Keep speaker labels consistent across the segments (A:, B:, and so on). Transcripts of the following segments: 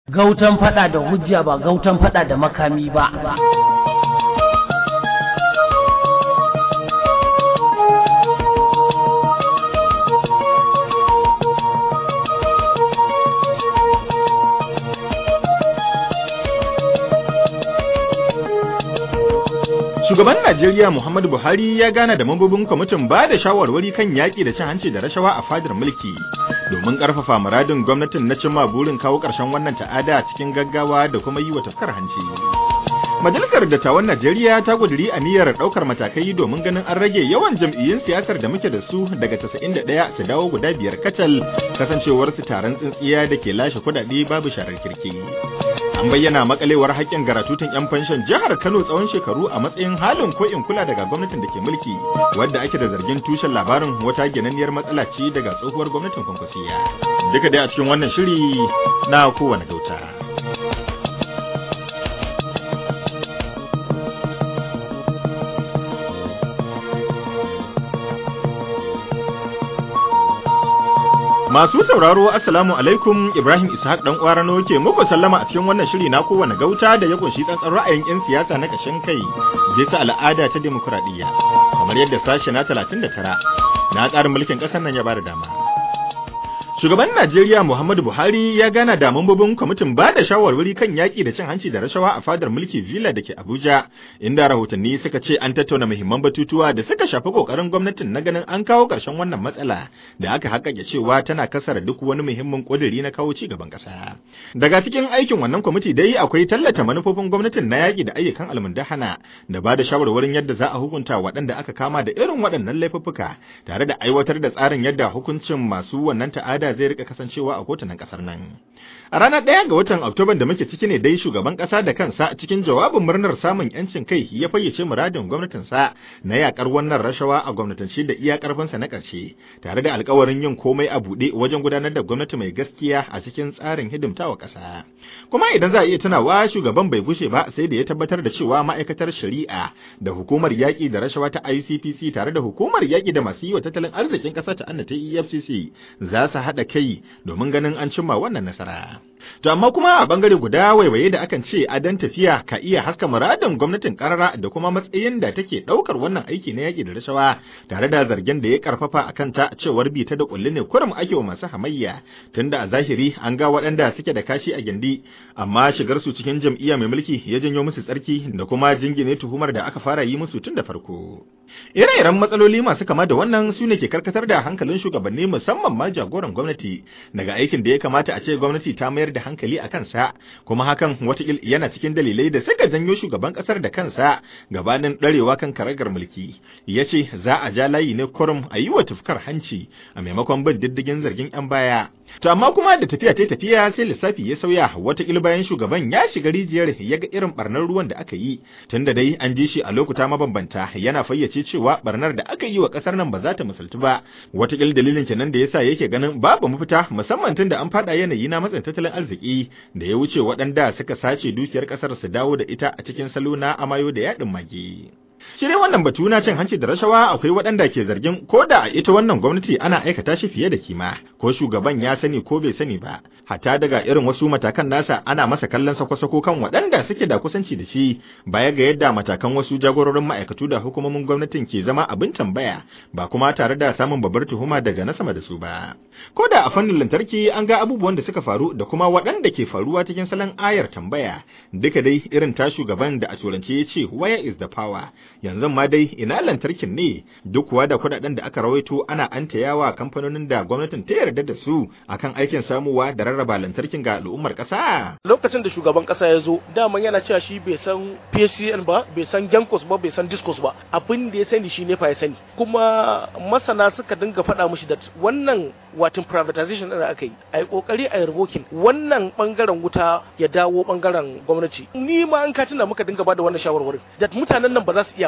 A: Gautan fada da hujja ba gautan fada da makami ba.
B: Shugaban Najeriya Muhammadu Buhari ya gana da mambobin kwamitin ba da shawarwari kan yaƙi da cin hanci da rashawa a fadar mulki domin ƙarfafa muradin gwamnatin na cimma burin kawo ƙarshen wannan ta'ada cikin gaggawa da kuma yi wa tafkar hanci. Majalisar Dattawan Najeriya ta ƙudiri aniyar ɗaukar matakai domin ganin an rage yawan jam'iyyun siyasar da muke da su daga 91 su dawo guda biyar kacal kasancewar su taron tsintsiya da ke lashe kuɗaɗe babu sharar kirki. An bayyana makalewar haƙƙin garatutun 'yan fanshan jihar Kano tsawon shekaru a matsayin halin ko in kula daga gwamnatin da ke mulki, wadda ake da zargin tushen labarin wata ginanniyar matsala ce daga tsohuwar gwamnatin kwankwasiya. Duka dai a cikin wannan shiri na kowane gauta. Masu sauraro Assalamu alaikum Ibrahim Ishaq dan Kwarano ke muku sallama a cikin wannan shiri na kowane gauta da ya kunshi tsantsan ra'ayin 'yan siyasa na kashin kai bisa al'ada ta demokuraɗiyya kamar yadda sashe na 39 na tsarin mulkin ƙasar nan ya bada dama. Shugaban Najeriya Muhammadu Buhari ya gana da mambobin kwamitin ba da shawarwari kan yaƙi da cin hanci da rashawa a fadar mulki Villa da ke Abuja, inda rahotanni suka ce an tattauna muhimman batutuwa da suka shafi ƙoƙarin gwamnatin na ganin an kawo ƙarshen wannan matsala da aka haƙaƙe cewa tana kasar duk wani muhimmin ƙuduri na kawo ci gaban ƙasa. Daga cikin aikin wannan kwamiti dai akwai tallata manufofin gwamnatin na yaƙi da ayyukan almundahana da ba da shawarwarin yadda za a hukunta waɗanda aka kama da irin waɗannan laifuffuka tare da aiwatar da tsarin yadda hukuncin masu wannan ta'ada zai rika kasancewa a kotunan kasar nan. A ranar ɗaya ga watan Oktoban da muke ciki ne dai shugaban ƙasa da kansa cikin jawabin murnar samun ‘yancin kai ya fayyace muradin gwamnatinsa na yakar wannan rashawa a gwamnatance da iya ƙarfinsa na ƙarshe, tare da alkawarin yin komai a buɗe wajen gudanar da gwamnati mai gaskiya a cikin tsarin hidimtawa ƙasa. Kuma idan za a iya tunawa shugaban bai gushe ba sai da ya tabbatar da cewa ma'aikatar shari'a da hukumar yaƙi da rashawa ta ICPC tare da hukumar yaƙi da masu yi wa tattalin arzikin ƙasa ta annata EFCC za su haɗa kai domin ganin an cimma wannan nasara. To amma kuma a bangare guda waiwaye da akan ce adan tafiya ka iya haska muradin gwamnatin karara da kuma matsayin da take daukar wannan aiki na yaki da rashawa tare da zargin da ya karfafa akan ta cewar bi ta da kulli ne kurum ake wa masu hamayya tunda a zahiri an ga waɗanda suke da kashi a gindi amma shigar su cikin jam'iyya mai mulki ya janyo musu tsarki da kuma jingine tuhumar da aka fara yi musu tun da farko. Ire-iren matsaloli masu kama da wannan su ne ke karkatar da hankalin shugabanni musamman ma jagoran gwamnati daga aikin da ya kamata a ce gwamnati ta mayar da hankali a kansa kuma hakan watakil yana cikin dalilai da suka janyo shugaban kasar da kansa gabanin ɗarewa kan karagar mulki ya ce za a ja layi ne kurum a yi wa tufkar hanci a maimakon bin diddigin zargin 'yan baya To amma kuma da tafiya ta tafiya sai lissafi ya sauya watakila bayan shugaban ya shiga rijiyar ya ga irin barnar ruwan da aka yi tunda dai an ji shi a lokuta mabambanta yana fayyace cewa barnar da aka yi wa kasar nan ba za ta misaltu ba watakila dalilin kenan da yasa yake ganin babu mafita musamman tunda an fada yanayi na matsin tattalin arziki da ya wuce waɗanda suka sace dukiyar kasar su dawo da ita a cikin salo na amayo da yaɗin mage. Shi dai wannan batu na cin hanci da rashawa akwai waɗanda ke zargin ko da a ita wannan gwamnati ana aikata shi fiye da kima ko shugaban ya sani ko bai sani ba hatta daga irin wasu matakan nasa ana masa kallon sako-sako kan waɗanda suke da kusanci da shi baya ga yadda matakan wasu jagororin ma'aikatu da hukumomin gwamnatin ke zama abin tambaya ba kuma tare da samun babbar tuhuma daga na sama da su ba. Ko da a fannin lantarki an ga abubuwan da suka faru da kuma waɗanda ke faruwa cikin salon ayar tambaya duka dai irin ta shugaban da a turance ya ce where is the power yanzu ma dai ina lantarkin ne duk kuwa da kudaden da aka rawaito ana antayawa kamfanonin da gwamnatin ta yarda da su akan aikin samuwa da rarraba lantarkin ga al'ummar kasa
C: lokacin da shugaban kasa ya zo daman yana cewa shi bai san PCN ba bai san Gencos ba bai san Discos ba abin da ya sani shi ne fa ya sani kuma masana suka dinga faɗa mishi da wannan watin privatization da aka yi a yi kokari a yi revoking wannan bangaren wuta ya dawo bangaren gwamnati ni ma an katina muka dinga bada wannan shawarwarin da mutanen nan ba za su iya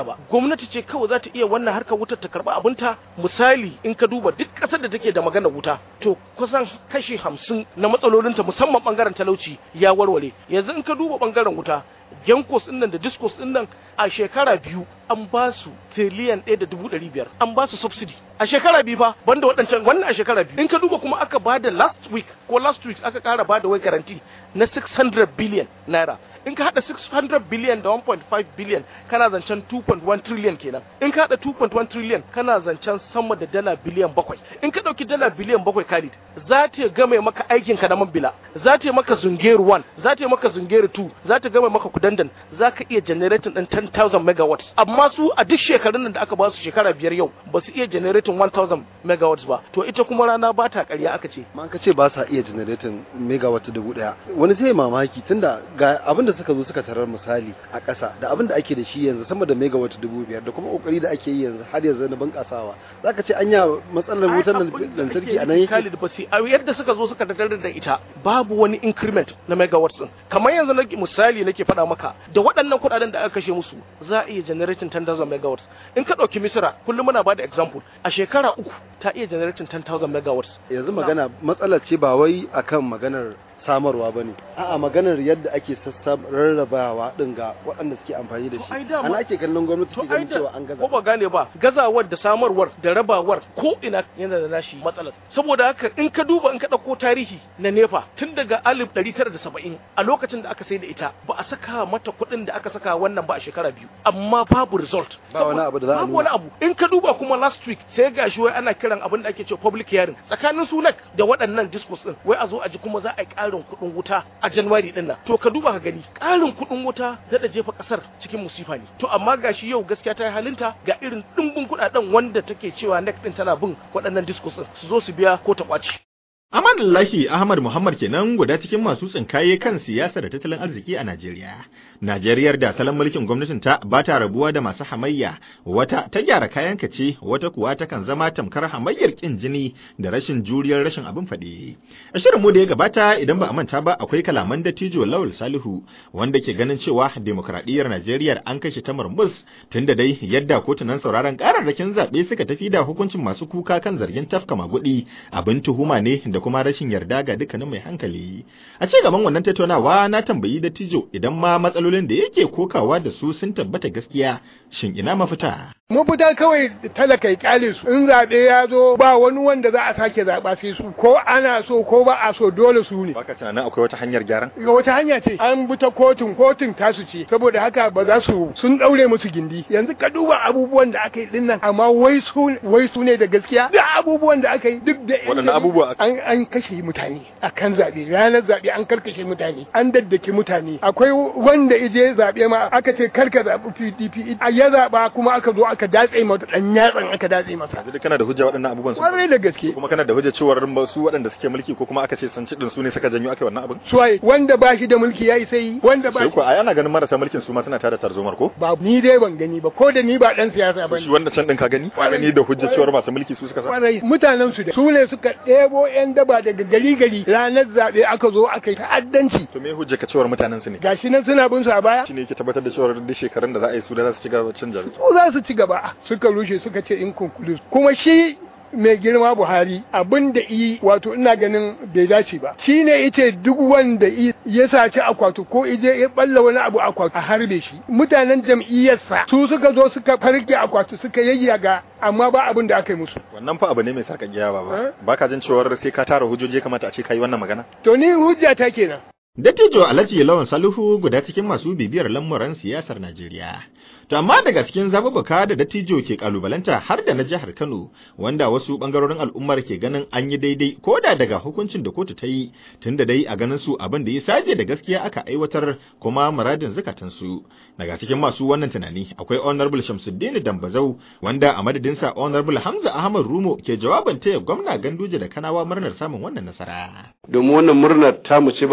C: ba gwamnati ce kawai za ta iya wannan harkar wutar ta karba abinta misali in ka duba duk ƙasar da take da magana wuta to kusan kashi hamsin na matsalolinta musamman bangaren talauci ya warware yanzu in ka duba bangaren wuta genkos din nan da discos din nan a shekara biyu an ba su tiriliyan ɗaya da dubu ɗari biyar an ba su subsidy a shekara biyu fa banda waɗancan wannan a shekara biyu in ka duba kuma aka ba da last week ko last week aka ƙara ba da wai garanti na 600 billion naira in ka hada 600 billion da 1.5 billion kana zancen 2.1 trillion kenan in ka hada 2.1 trillion kana zancen sama da dala biliyan bakwai in ka dauki dala biliyan bakwai Khalid za ta game maka aikin ka na man bila za ta maka zungeru 1 za ta maka zungeru 2 za ta game maka kudandan za ka iya generating din 10000 megawatts amma su a duk shekarun nan da aka ba su shekara biyar yau ba su iya generating 1000 megawatts ba to ita kuma rana ba ta ƙarya aka ce
D: ma ka ce ba sa iya generating megawatt dubu daya wani zai mamaki tunda ga abin da suka zo suka tarar misali a ƙasa da abin da ake da shi yanzu sama da megawatt dubu biyar da kuma kokari da ake yi yanzu har yanzu na bunƙasawa zaka ce anya matsalar wutar lantarki a nan yake
C: Khalid basi a yadda suka zo suka tarar da ita babu wani increment na megawatts din kamar yanzu nake misali nake faɗa maka da waɗannan kuɗaɗen da aka kashe musu za a iya generating 10,000 megawatts in ka ɗauki misira kullum muna bada example a shekara uku ta iya generating 10,000 megawatts
D: yanzu magana matsalar ce ba wai akan maganar samarwa ba ne a'a maganar yadda ake sassa rarrabawa din ga waɗanda suke amfani da shi
C: ai dama-
D: ana ake kallon gwamnati
C: to
D: ke
C: ai
D: ganin
C: da
D: cewa an gaza
C: ko ba gane ba gazawar da samarwar da rabawar ko ina yana da nashi matsalar saboda haka in ka duba in ka ɗauko tarihi na nefa tun daga alif ɗari tara da saba'in a lokacin da aka sai da ita ba a saka mata kuɗin da aka saka wannan ba a shekara biyu amma babu result
D: Ba wani abu da za a
C: babu
D: nuna.
C: wani abu in ka duba kuma last week sai gashi wai ana kiran abin da ake cewa public hearing tsakanin sunak da waɗannan discourse din wai a zo a ji kuma za a yi ƙarin kuɗin wuta a January din nan to ka duba ka gani ƙarin kuɗin wuta da jefa ƙasar cikin musifa ne to amma gashi yau gaskiya ta yi halinta ga irin ɗimbin kuɗaɗen wanda take cewa NEC din tana bin waɗannan discourse din su zo su biya ko ta ƙwaci
B: Amadullahi Ahmad Muhammad kenan guda cikin masu tsinkaye kan siyasa da tattalin arziki a Najeriya. Najeriyar da salon mulkin gwamnatin ta ba ta rabuwa da masu hamayya, wata ta gyara kayan kace, wata kuwa ta kan zama tamkar hamayyar kin jini da rashin juriyar rashin abin faɗi. A shirin mu da ya gabata idan ba a manta ba akwai kalaman dattijo Lawal Salihu wanda ke ganin cewa demokradiyyar Najeriya an kashe ta murmus tunda dai yadda kotunan sauraron kararrakin zaɓe suka tafi da hukuncin masu kuka kan zargin tafka magudi abin tuhuma ne da kuma rashin yarda ga dukkanin mai hankali. A ci gaban wannan tattaunawa na tambayi dattijo idan ma matsalolin da yake kokawa da su sun tabbata gaskiya shin ina mafita?
E: mafita kawai talaka ya kyale su in zaɓe ya zo ba wani wanda za a sake zaɓa sai su ko ana so ko ba a so dole su ne
B: Baka tunanin akwai wata hanyar gyaran?
E: ga wata hanya ce an bi ta kotun kotun tasu ce saboda haka ba za su sun daure musu gindi yanzu ka duba abubuwan da aka yi din nan amma wai su wai su ne da gaskiya da abubuwan da aka yi duk da yan
B: Waɗanne
E: jari-
B: abubuwa aka-
E: an an kashe mutane akan zaɓe ranar zaɓe an karkashe mutane an daddake mutane akwai wanda ije zaɓe ma aka ce karka zaɓi PDP a ya zaɓa kuma aka zo aka datse mata ɗan yatsan aka datse masa
B: Yanzu duk kana da hujja waɗannan abubuwan sun
E: kwarai da gaske
B: kuma kana da hujja cewar su waɗanda suke mulki ko kuma aka ce sun ci din su ne suka janyo aka yi wannan abin?
E: suwaye wanda ba shi da mulki ya isa yi wanda ba
B: Sai ko ai ana ganin marasa mulkin su ma suna tada tarzomar ko?
E: ba ni dai ban gani ba ko da ni ba dan siyasa ba
B: Shi wanda can din ka gani? Ka gani da hujja cewar masu mulki su suka sa?
E: kwarai mutanen su da su ne suka ɗebo yan daba daga gari gari ranar zaɓe aka zo aka yi ta'addanci
B: To me hujja ka cewar mutanen su ne?
E: gashi nan suna bin su a baya
B: Shi ne yake tabbatar da cewar duk shekarun da za a yi su da za su ci gaba da canja.
E: su za su ci gaba suka rushe suka ce in conclude kuma shi mai girma Buhari abin da yi wato ina ganin bai dace ba shi ne yace duk wanda i- ya saci akwatu ko ije ya balla wani abu akwatu a harbe shi mutanen jam'iyyarsa su suka zo suka farke akwatu suka yayyaga amma ba abin da aka yi musu
B: Wannan fa abu ne mai sarkakiya ba ba.
E: Eh?
B: Baka jin cewar sai ka tara hujjoji ya kamata a ce kai wannan magana?
E: to ni hujja ta kenan
B: Dattijo Alhaji Lawan Salihu guda cikin masu bibiyar lamuran siyasar Najeriya. To amma daga cikin zababuka da dattijo ke kalubalanta har da na jihar Kano wanda wasu bangarorin al'ummar ke ganin an yi daidai ko da daga hukuncin da kotu ta yi tunda dai a ganin su abin da ya saje da gaskiya aka aiwatar kuma muradin zakatan su. Daga cikin masu wannan tunani akwai Honorable Shamsuddin Dambazau wanda a madadinsa Honorable Hamza Ahmad Rumo ke jawaban taya gwamna Ganduje da Kanawa murnar samun wannan nasara.
F: domin wannan murnar tamu ce ba ta mai girma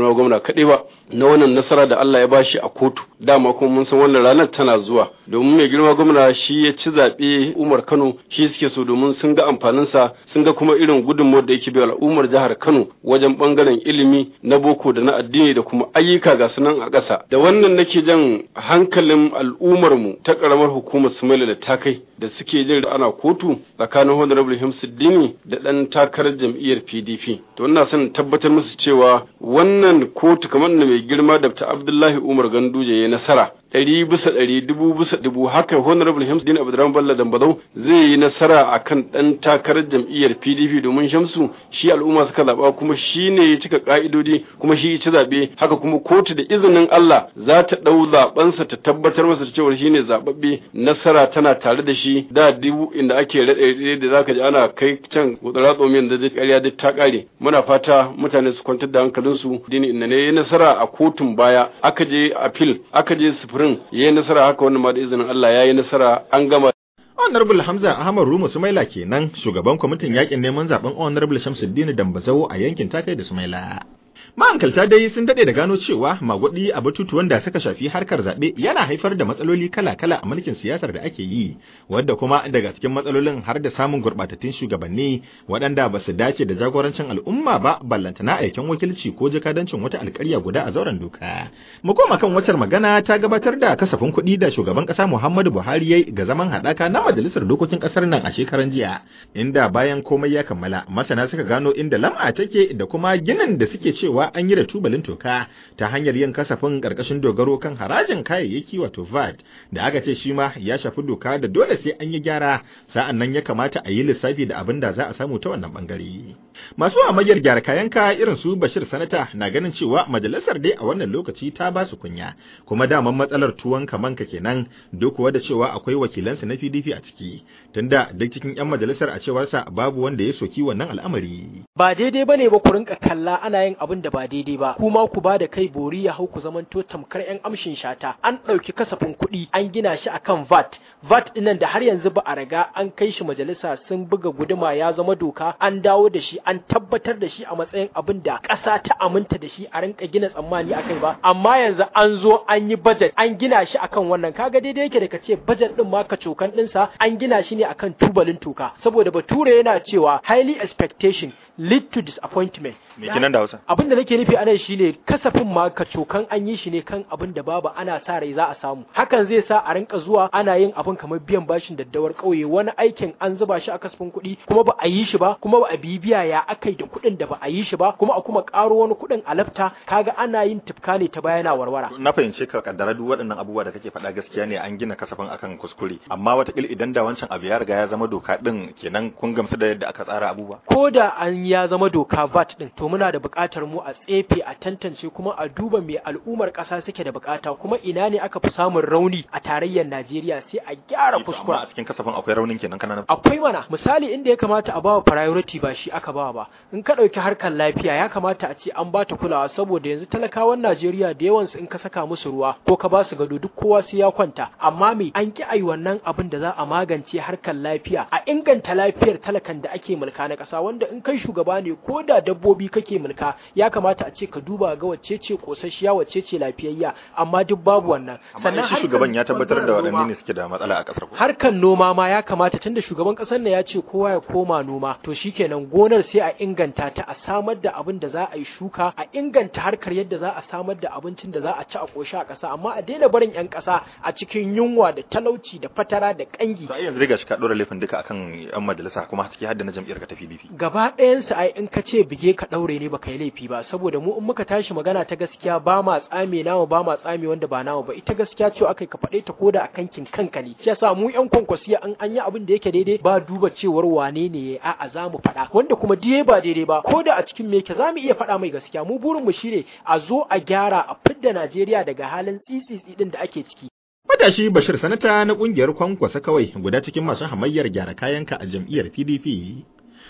F: girma gwamna kaɗai ba na wannan nasara da Allah ya bashi a kotu dama kuma mun san wannan ranar tana zuwa domin mai girma gwamna shi ya ci zaɓe Umar Kano shi suke so domin sun ga amfaninsa sun ga kuma irin gudunmawar da yake bai al'ummar jihar Kano wajen bangaren ilimi na boko da na addini da kuma ayyuka ga sunan a ƙasa da wannan nake jan hankalin al'ummar mu ta ƙaramar hukumar Sumaila da ta kai da suke jin da ana kotu tsakanin Honorable Himsuddini da ɗan takarar jam'iyyar PDP to ina son tabbatar musu cewa wannan kotu kamar da mai girma da Abdullahi Umar Ganduje ya nasara ɗari bisa ɗari dubu bisa dubu haka honorable Hamsuddin Abdurrahman Bello Dambazau zai yi nasara akan ɗan takarar jam'iyyar PDP domin Shamsu shi al'umma suka zaɓa kuma shi ne ya cika ƙa'idodi kuma shi ya ci zaɓe haka kuma kotu da izinin Allah za ta ɗau zaɓensa ta tabbatar masa da cewa shi ne zaɓaɓɓe nasara tana tare da shi da dubu inda ake raɗe da zaka ji ana kai can gutsara tsomiyan da duk ƙarya duk ta ƙare muna fata mutane su kwantar da hankalinsu dini inda ne ya nasara a kotun baya aka je appeal aka je sufurin ya yi nasara haka wannan ma da izinin Allah ya yi nasara an gama
B: Honorable Hamza Ahmad Rumu Sumaila kenan shugaban kwamitin yakin neman zaben Honorable Shamsuddin Dambazawo a yankin Takai da Sumaila. Ma'ankalta dai sun daɗe da gano cewa magudi a batutuwan da suka shafi harkar zaɓe yana haifar da matsaloli kala-kala a mulkin siyasar da ake yi, wadda kuma daga cikin matsalolin har da samun gurɓatattun shugabanni waɗanda ba su dace da jagorancin al'umma ba ballantana aikin wakilci ko jakadancin wata alƙarya guda a zauren doka. Mu koma kan wacar magana ta gabatar da kasafin kuɗi da shugaban ƙasa Muhammadu Buhari yayi ga zaman haɗaka na majalisar dokokin ƙasar nan a shekaran jiya, inda bayan komai ya kammala masana suka gano inda lam'a take da kuma ginin da suke cewa cewa an yi da tubalin toka ta hanyar yin kasafin ƙarƙashin dogaro kan harajin kayayyaki wato VAT da aka ce shi ma ya shafi doka da dole sai an yi gyara sa'an nan ya kamata a yi lissafi da abin da za a samu ta wannan bangare. Masu amayyar gyara kayan ka irin su Bashir Sanata na ganin cewa majalisar dai a wannan lokaci ta ba su kunya kuma daman matsalar tuwon kamanka kenan duk kuwa da cewa akwai wakilansu na PDP a ciki tunda duk cikin 'yan majalisar a cewarsa babu wanda ya soki wannan al'amari.
C: ba daidai bane ba ku rinka kalla ana yin abin da ba daidai ba kuma ku ba da kai bori ya hau ku zamanto tamkar yan amshin shata an ɗauki kasafin kuɗi an gina shi akan VAT VAT dinnan da har yanzu ba a riga an kai shi majalisa sun buga guduma ya zama doka an dawo da shi an tabbatar da shi a matsayin abin da ƙasa ta aminta da shi a rinka gina tsammani akai ba amma yanzu an zo an yi budget an gina shi akan wannan kaga daidai yake da ka ce budget din ma ka cokan ɗinsa an gina shi ne akan tubalin toka saboda bature yana cewa highly expectation lead to disappointment
B: Me kenan da Hausa?
C: abin da nake nufi anan shine kasafin ma ka cokan an yi shi ne kan abin da babu ana sa rai za a samu hakan zai sa a rinka zuwa ana yin abin kamar biyan bashin daddawar kauye wani aikin an zuba shi a kasafin kuɗi kuma ba a yi shi ba kuma ba a bibiya ya akai da kuɗin da ba a yi shi ba kuma a kuma ƙaro wani kuɗin a lafta kaga ana yin tufka ne ta bayana warwara
B: Na fahimce ka kaddara duk waɗannan abubuwa da kake faɗa gaskiya ne an gina kasafin akan kuskure amma watakila idan da wancan abu ya riga ya zama doka din kenan kun gamsu da yadda aka tsara abubuwa.
C: ko da an ya zama doka VAT din to muna da buƙatar mu a tsefe a tantance kuma a duba me al'ummar ƙasa suke da buƙata kuma ina ne aka fi samun rauni a tarayyar Najeriya sai a gyara
B: Amma
C: kuskura
B: a cikin kasafin akwai raunin kenan kana nufin.
C: akwai mana misali inda ya kamata a bawa priority ba shi aka bawa ba in ka ɗauki harkar lafiya ya kamata a ce an ba ta kulawa saboda yanzu talakawan Najeriya da yawansu in ka saka musu ruwa ko ka ba su gado duk kowa sai ya kwanta amma me an ki ai wannan abin da za a magance harkar lafiya a inganta lafiyar talakan da ake mulka na ƙasa wanda in kai shugaba ne ko da dabbobi kake mulka ya kamata a ce ka duba ga wacce ce kosasshiya wacce ce lafiyayya amma duk babu wannan
B: Amma shi
C: harkar
B: shugaban ya tabbatar da
C: ɓangaren noma-
B: waɗanne ne suke da matsala a ƙasar ku.
C: harkan noma ma ya kamata tunda shugaban kasar ne ya ce kowa ya koma noma to shikenan gonar sai a inganta ta a samar da abin da za a yi shuka a inganta harkar yadda za a samar da abincin da za a ci a koshi a ƙasa amma a daina barin yan ƙasa a cikin yunwa da talauci da fatara da kangi
B: To ai yanzu dai gashi ka ɗora laifin duka akan 'yan majalisa kuma ciki har da na jam'iyyar ka ta PDP.
C: gaba ɗayansu ai in ka ce bige ka ɗaure ne baka yi laifi ba saboda mu in muka tashi magana ta gaskiya ba ma tsame namu ba ma tsame wanda ba namu ba ita gaskiya ce akai ka faɗe ta koda a kankin kanka ne shi yasa mu yan kwankwasiya an an yi abin da yake daidai ba duba cewar wane ne ya a'a za mu faɗa wanda kuma diye ba daidai ba koda a cikin me yake za mu iya faɗa mai gaskiya mu burin mu shine a zo a gyara a fidda Najeriya daga halin tsitsitsi din da ake ciki
B: Matashi Bashir Sanata na ƙungiyar Kwankwasa kawai guda cikin masu hamayyar gyara kayanka a jam'iyyar PDP.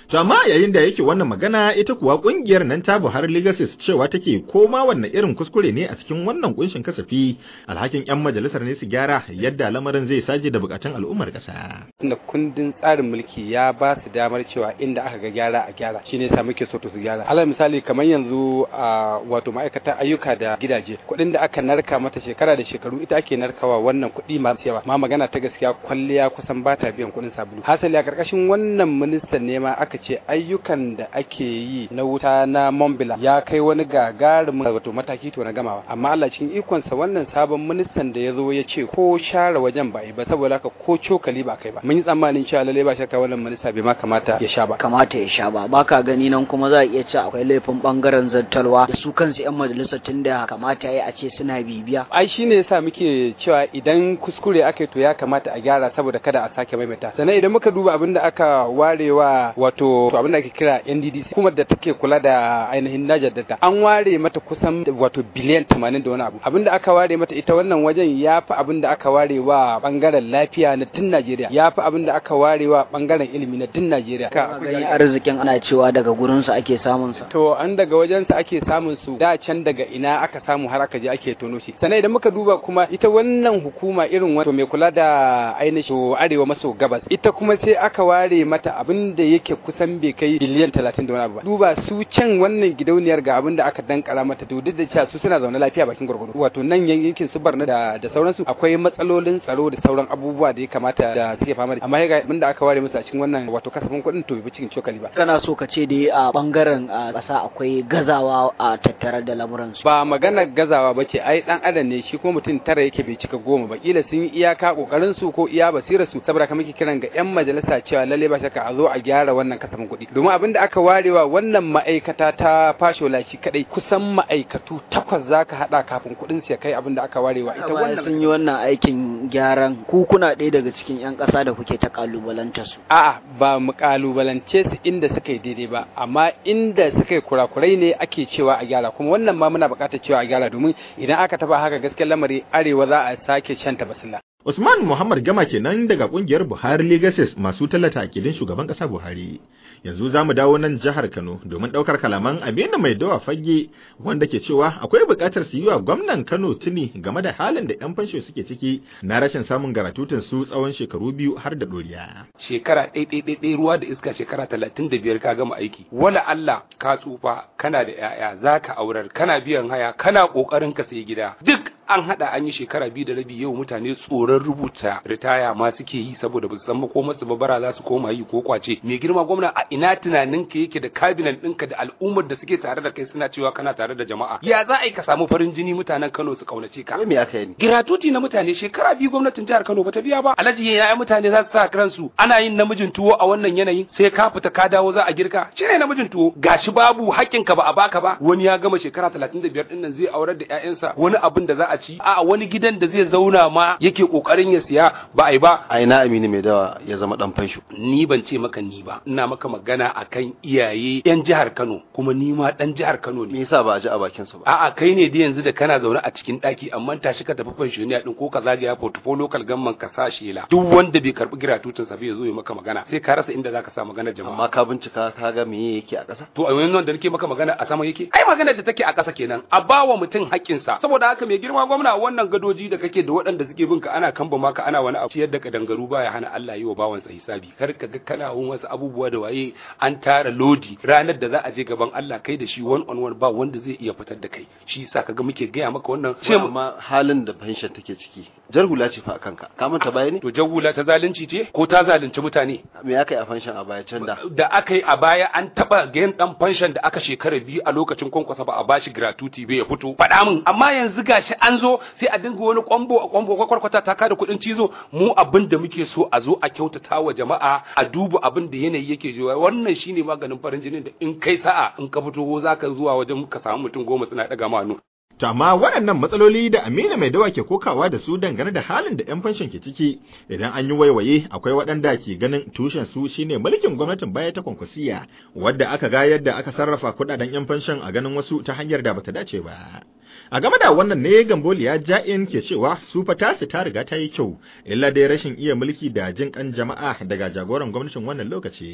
B: To amma yayin da yake wannan magana ita kuwa kungiyar nan ta Buhari Legacies cewa take koma wanne irin kuskure ne a cikin wannan kunshin kasafi alhakin yan majalisar ne su gyara yadda lamarin zai saje da bukatun al'ummar kasa.
G: Tunda kundin tsarin mulki ya ba su damar cewa inda aka ga gyara a gyara shine yasa muke so to su gyara. Alal misali kamar yanzu a wato ma'aikatan ayyuka da gidaje kuɗin da aka narka mata shekara da shekaru ita ake narkawa wannan kuɗi masu yawa ma magana ta gaskiya kwalliya kusan ba ta biyan kuɗin sabulu. Hasali a ƙarƙashin wannan ministan ne ma aka ce ayyukan da ake yi na wuta na Mombila ya kai wani gagarumin wato mataki to na gamawa amma Allah cikin ikonsa wannan sabon ministan da ya zo ya ce ko share wajen ba ba saboda haka ko cokali ba kai ba mun yi tsammanin cewa lalle ba shakka wannan minista bai ma kamata ya sha ba
H: kamata ya sha ba baka gani nan kuma za a iya ce akwai laifin bangaren zartarwa da su kansu yan majalisar tunda kamata ya a ce suna bibiya
G: ai shine yasa muke cewa idan kuskure aka to ya kamata a gyara saboda kada a sake maimaita sannan idan muka duba abin da aka warewa wato abin da ake kira NDDC kuma da take kula da ainihin Niger Delta an ware mata kusan wato biliyan 80 da wani abu abin da aka ware mata ita wannan wajen ya fi abin da aka ware wa bangaren lafiya na tun Najeriya ya fi abin da aka ware wa bangaren ilimi na tun Najeriya
H: ka gani arzikin ana cewa daga gurin su ake samun sa
G: to an daga wajen sa ake samun su da can daga ina aka samu har aka je ake tono shi sannan idan muka duba kuma ita wannan hukuma irin wato mai kula da ainihin arewa maso gabas ita kuma sai aka ware mata abin da yake kusan bai kai biliyan 30 da wani abu ba duba su can wannan gidauniyar ga abin da aka dankara mata to duk da cewa su suna zaune lafiya bakin gurgudu wato nan yankin su barna da da sauransu akwai matsalolin tsaro da sauran abubuwa da ya kamata da suke fama da amma ga abin da aka ware musu a cikin wannan wato kasafin kuɗin to bai cikin cokali ba
H: kana so ka ce dai a bangaren ƙasa akwai gazawa a tattare da lamuran su
G: ba magana gazawa bace ai dan adam ne shi kuma mutum tara yake bai cika goma ba kila sun yi iyaka kokarin su ko iya basirar su saboda kamar ke kiran ga yan majalisa cewa lalle ba shakka a zo a gyara wannan kasafin kuɗi domin abin da aka warewa wannan ma'aikata ta fashola shi kadai kusan ma'aikatu takwas zaka hada kafin kuɗin su ya kai abin da aka warewa ita wannan
H: sun yi wannan aikin gyaran ku kuna ɗaya daga cikin yan ƙasa da kuke ta kalubalanta su
G: a'a ba mu kalubalance su inda suka yi daidai ba amma inda suka yi kurakurai ne ake cewa a gyara kuma wannan ma muna buƙatar cewa a gyara domin idan aka taba haka gaskiyar lamari arewa za a sake shanta basilla
B: Usman Muhammad Gama kenan daga kungiyar Buhari Legacies masu tallata akidin shugaban kasa Buhari. Yanzu za mu dawo nan jihar Kano domin ɗaukar kalaman Aminu Mai Dawa Fage wanda ke cewa akwai buƙatar su yi wa gwamnan Kano tuni game da halin da 'yan fansho suke ciki na rashin samun garatutun su tsawon shekaru biyu har da ɗoriya.
I: Shekara ɗaiɗaiɗaiɗai ruwa da iska shekara talatin da biyar ka gama aiki. Wala Allah ka tsufa kana da 'ya'ya za ka aurar kana biyan haya kana ƙoƙarin ka sayi gida duk an haɗa an yi shekara biyu da rabi yau mutane tsoron rubuta ritaya ma suke yi saboda ba su san makomarsu ba bara za su koma yi ko kwace mai girma gwamna a ina tunanin ka yake da kabinet ɗinka da al'ummar da suke tare da kai suna cewa kana tare da jama'a ya za a yi ka samu farin jini mutanen Kano su kaunace ka
D: me aka yi
I: giratuti na mutane shekara biyu gwamnatin jihar Kano ba ta biya ba alhaji ya mutane za su sa ransu ana yin namijin tuwo a wannan yanayin sai ka fita ka dawo za a girka shi ne namijin tuwo gashi babu haƙƙinka ba a baka ba wani ya gama shekara 35 ɗin nan zai aurar da ƴaƴansa wani abin da za a ci a wani gidan da zai zauna ma yake kokarin ya siya ba a yi ba
D: a ina aminu mai dawa ya zama dan fansho
I: ni ban ce maka ni ba ina maka magana akan iyaye yan jihar Kano kuma ni ma dan jihar Kano
D: me
I: ne
D: yasa ba a ji a bakin sa ba
I: a'a kai ne da yanzu da kana zaune a cikin daki amma tashi ka tafi pensioniya din ko ka zagaya portfolio local government ka sa shela duk wanda bai karbi giratutun sa bai zo ya maka magana sai ka rasa inda zaka sa magana jama'a
D: amma ka bincika ka ga me yake a ƙasa
I: to a yanzu da nake maka magana a sama yake ai magana da take a ƙasa kenan a bawa mutum haƙƙinsa saboda haka mai girma gwamna wannan gadoji da kake da waɗanda suke bin ka ana kamba maka ana wani abu ciyar da kadangaru baya hana Allah yi wa bawansa hisabi kar ka ga kana yin wasu abubuwa da waye an tara lodi ranar da za a je gaban Allah kai da shi one on one ba wanda zai iya fitar da kai shi yasa kaga muke gaya maka wannan
D: ce amma halin da pension take ciki jar hula ce fa akan ka ka manta baya ne
I: to jawula ta zalunci ce ko ta zalunci mutane
D: me aka yi a pension a baya can da
I: da aka yi a baya an taba gayan dan fanshan da aka shekara biyu a lokacin kwankwasa ba a bashi gratuity bai ya fito faɗa min amma yanzu gashi an zo sai a dinga wani kwambo a kwambo kwakwarkwata ta kada kuɗin cizo mu abin da muke so a zo a kyautata wa jama'a a duba abin da yanayi yake jiwa wannan shine maganin farin jinin da in kai sa'a in ka fito za ka zuwa wajen ka samu mutum goma suna ɗaga ma hannu
B: To amma waɗannan matsaloli da Amina mai dawa ke kokawa da su dangane da halin da 'yan fanshin ke ciki idan an yi waiwaye akwai waɗanda ke ganin tushen su shine mulkin gwamnatin baya ta kwankwasiya wadda aka ga yadda aka sarrafa kuɗaɗen 'yan fanshin a ganin wasu ta hanyar da bata dace ba. A game da wannan ne Gamboliya Ja'in ke cewa su fa tasu ta riga ta yi kyau illa dai rashin iya mulki da jin kan jama'a daga jagoran gwamnatin wannan lokaci.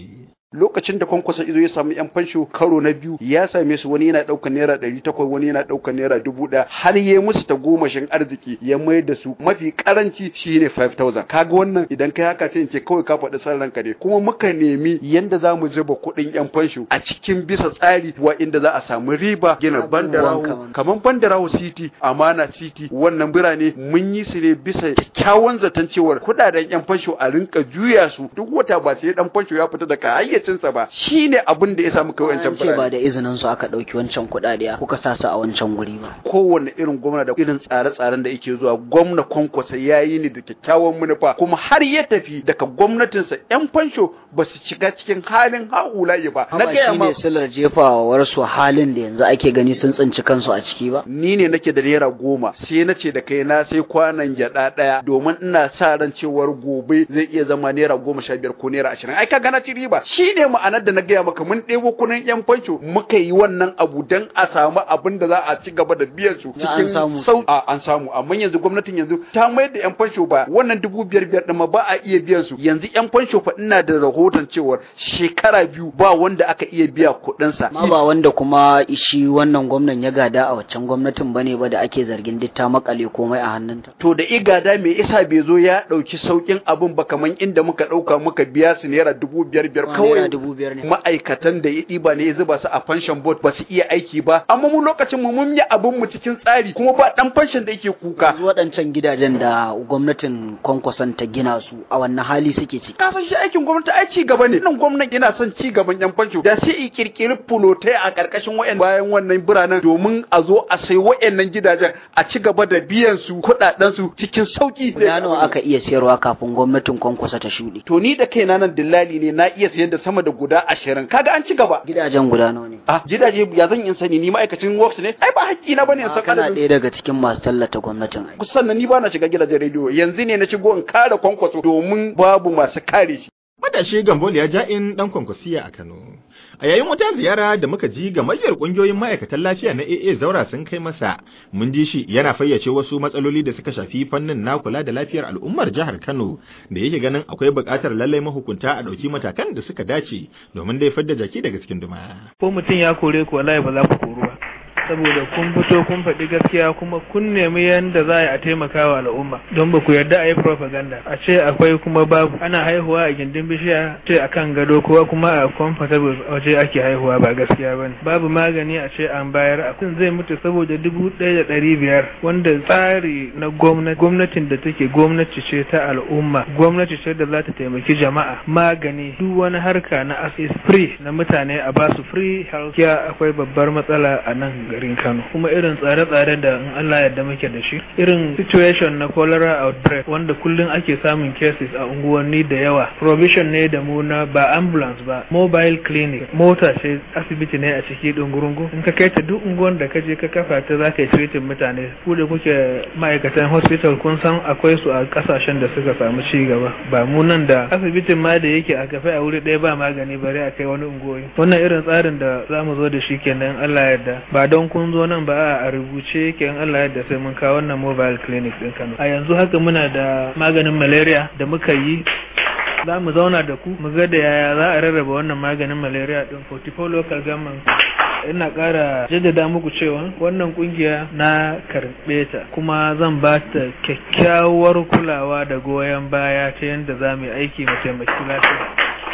J: lokacin da kwankwasa izo ya samu yan fansho karo na biyu ya same su wani yana ɗaukar naira ɗari takwas wani yana ɗaukar naira dubu ɗaya har ya musu ta gomashin arziki ya mayar da su mafi karanci shine 5000 kaga wannan idan kai haka sai in ce kawai ka faɗi san ranka ne kuma muka nemi yanda za mu zuba kuɗin yan fansho a cikin bisa tsari wa inda za a samu riba gina bandarawo kamar bandarawo city amana city wannan birane mun yi su ne bisa kyakkyawan zaton cewar kuɗaɗen yan fansho a rinka juya su duk wata ba sai dan fansho ya fita daga hayyacinsa ba shine abin da ya samu kai wancan
H: ce ba da izinin su aka ɗauki wancan kuɗaɗe kuka sa su a wancan guri ba
J: kowanne irin gwamna da irin tsare-tsaren da yake zuwa gwamna kwankwasa ya yi ne da kyakkyawan manufa kuma har ya tafi daga gwamnatinsa yan fansho ba su shiga cikin halin haulayi ba
H: na gaya ma silar jefawar su halin da yanzu ake gani sun tsinci kansu a ciki ba
J: ni ne nake da naira goma sai na ce da kai na sai kwanan gyaɗa ɗaya domin ina sa ran cewar gobe zai iya zama naira goma sha biyar ko naira ashirin ai kaga na ci riba shi ne ma'anar da na gaya maka mun ɗebo kunan yan fansho muka yi wannan abu dan a samu abin da za a ci gaba da biyan su cikin sau a an samu amma yanzu gwamnatin yanzu ta mayar da yan fansho ba wannan dubu biyar biyar ɗin ma ba a iya biyan su yanzu yan fansho fa ina da rahoton cewar shekara biyu ba wanda aka iya biya kuɗin sa
H: ma ba wanda kuma shi wannan gwamnan ya gada a waccan gwamnatin bane ba da ake zargin duk ta makale komai a hannunta
J: to da igada me isa bai zo ya ɗauki saukin abin ba kaman inda muka ɗauka muka biya su naira dubu biyar biyar kawai
H: dubu biyar ne
J: ma'aikatan da ya ɗiba ne ya zuba su a pension board ba su iya aiki ba amma mu lokacin mu mun yi abin mu cikin tsari kuma ba dan pension da yake kuka
H: waɗancan gidajen da gwamnatin kwankwason ta gina su a wannan hali suke ciki
J: ka san shi aikin gwamnati ai ci gaba ne nan gwamnati yana son ci gaban yan fansho da sai i kirkiri fulotai a karkashin wayan bayan wannan biranen domin a zo a sai wayannan gidajen a ci gaba da biyan su kuɗaɗen su cikin sauki
H: da nawa aka iya sayarwa kafin gwamnatin kwankwasa ta shuɗe
J: to ni da kaina nan dillali ne na iya sayar da sama da guda ashirin kaga an ci gaba
H: gidajen guda nawa ne
J: ah gidaje ya zan in sani ni ma'aikacin works ne ai ba haƙƙi na bane in san
H: kana ɗaya daga cikin masu tallata gwamnatin ai
J: sannan ni ba na shiga gidajen rediyo yanzu ne na shigo in kare kwankwaso domin babu masu kare shi
B: matashi gambol ya ja in dan kwankwasiya a Kano a yayin wata ziyara da muka ji gamayyar kungiyoyin ma'aikatan lafiya na AA Zaura sun kai masa mun ji shi yana fayyace wasu matsaloli da suka shafi fannin na kula da lafiyar al'ummar jihar Kano da yake ganin akwai buƙatar lallai mahukunta a ɗauki matakan da suka dace domin dai fadda jaki daga cikin duma
K: ko mutum ya kore ku wallahi ba za ku koru ba saboda kun fito kun faɗi gaskiya kuma kun nemi yadda za a taimaka wa al'umma don ba ku yarda a yi propaganda a ce akwai kuma babu ana haihuwa a gindin bishiya ce a kan gado ko kuma a comfortable waje ake haihuwa ba gaskiya ba ne babu magani a ce an bayar a kun zai mutu saboda dubu ɗaya da ɗari biyar wanda tsari na gwamnati gwamnatin da take gwamnati ce ta al'umma gwamnati ce da za ta taimaki jama'a magani duk wani harka na is free na mutane a basu free health care akwai babbar matsala a nan garin Kano kuma irin tsare-tsare da in Allah yadda muke da shi irin situation na cholera outbreak wanda kullum ake samun cases a unguwanni da yawa provision ne da mu na ba ambulance ba mobile clinic mota ce asibiti ne a ciki dungurungu in ka kai ta duk unguwan da ka je ka kafa ta za ka yi treating mutane ku da kuke ma'aikatan hospital kun san akwai su a kasashen da suka samu ci gaba ba mu nan da asibitin ma da yake a kafe a wuri ɗaya ba magani bare a kai wani unguwoyi wannan irin tsarin da za mu zo da shi kenan Allah yarda ba don kun zo nan ba a rubuce yake in Allah yadda sai mun kawo wannan mobile clinic din Kano a yanzu haka muna da maganin malaria da muka yi za mu zauna da ku mu ga da yaya za a rarraba wannan maganin malaria din 44 local government ina ƙara jaddada muku cewa wannan kungiya na karɓe ta kuma zan ba ta kyakkyawar kulawa da goyon baya ta yadda za mu yi aiki mu taimaki lafiya.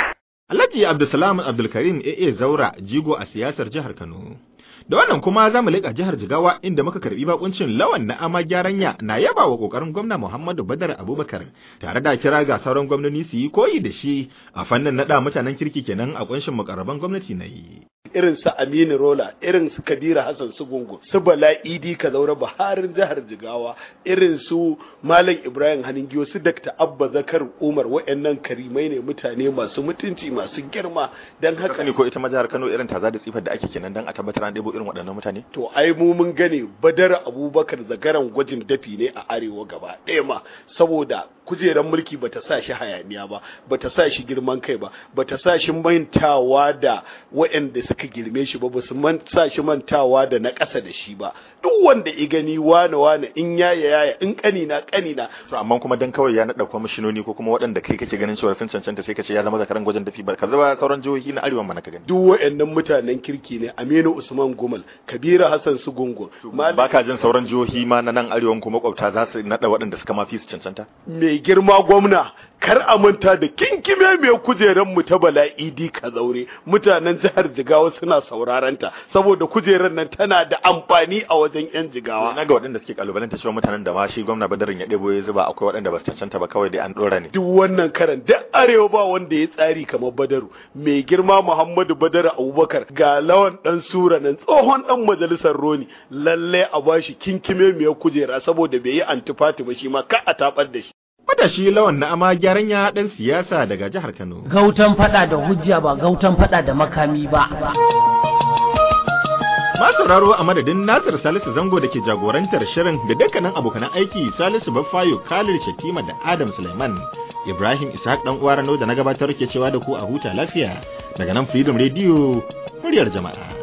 B: Alhaji Abdulsalam Abdulkarim AA Zaura jigo a siyasar jihar Kano. Da wannan kuma za mu leƙa jihar Jigawa inda muka karbi bakuncin lawan na ama gyaranya na yaba wa kokarin gwamna Muhammadu Badar Abubakar tare da kira ga sauran gwamnoni su yi koyi da shi a fannin naɗa mutanen kirki kenan a kunshin mukarraban gwamnati na yi.
L: irin su Aminu Rola, irin su Kabira Hassan su Gungu, su Bala Idi Kazaure Baharin jihar Jigawa, irin su Malam Ibrahim Haningiyo, su Dr. Abba Zakar Umar, waɗannan karimai ne mutane masu mutunci masu girma don haka
B: ne ko ita ma jihar Kano irin taza da tsifar da ake kenan dan a tabbatar an ɗebo ɗebo irin waɗannan mutane
L: to ai mu mun gane badar abubakar zagaran gwajin dafi ne a arewa gaba ɗaya ma saboda kujerar mulki bata sa shi hayaniya ba bata sa shi girman kai ba bata sa shi mantawa da waɗanda suka girme shi ba basu sa shi mantawa da na ƙasa da shi ba duk wanda i gani wane wane in yaya yaya in kanina kanina
B: to amma kuma dan kawai ya naɗa kwamishinoni ko kuma waɗanda kai kake ganin cewa sun cancanta sai ka ce ya zama zakaran gwajin dafi ba ka zaba sauran jihohi na arewa mana ka gani
L: duk waɗannan mutanen kirki ne Aminu Usman Gumal Kabiru Hassan Sugungun
B: ba ka jin sauran jihohi ma na nan arewan kuma makwabta za su naɗa waɗanda suka mafi su cancanta
L: mai girma gwamna kar a manta da kinkime mai kujeran mu ta bala'idi ka zaure mutanen jihar Jigawa suna sauraron ta saboda kujeran nan tana da amfani a wajen yan Jigawa
B: na ga waɗanda suke kalubalanta cewa mutanen da ma shi gwamna Badarin ya ɗebo ya zuba akwai waɗanda ba su cancanta ba kawai dai an ɗora ne
L: duk wannan karan duk arewa ba wanda ya tsari kamar Badaru mai girma Muhammadu Badaru Abubakar ga lawan dan sura nan tsohon dan majalisar Roni lalle a bashi kinkime mai kujera saboda bai yi antifati ba shi ma ka a tabar da shi
B: Matashi lawan na ama gyaran ya ɗan siyasa daga jihar Kano.
A: Gautan fada da hujja ba gautan fada da makami ba.
B: Ma sauraro a madadin Nasir Salisu Zango da ke jagorantar shirin da dukkanin abokanan aiki Salisu Baffayo Khalil Shatima da Adam Suleiman. Ibrahim Ishaq dan uwa Rano da na gabatar ke cewa da ku a huta lafiya daga nan Freedom Radio muryar jama'a.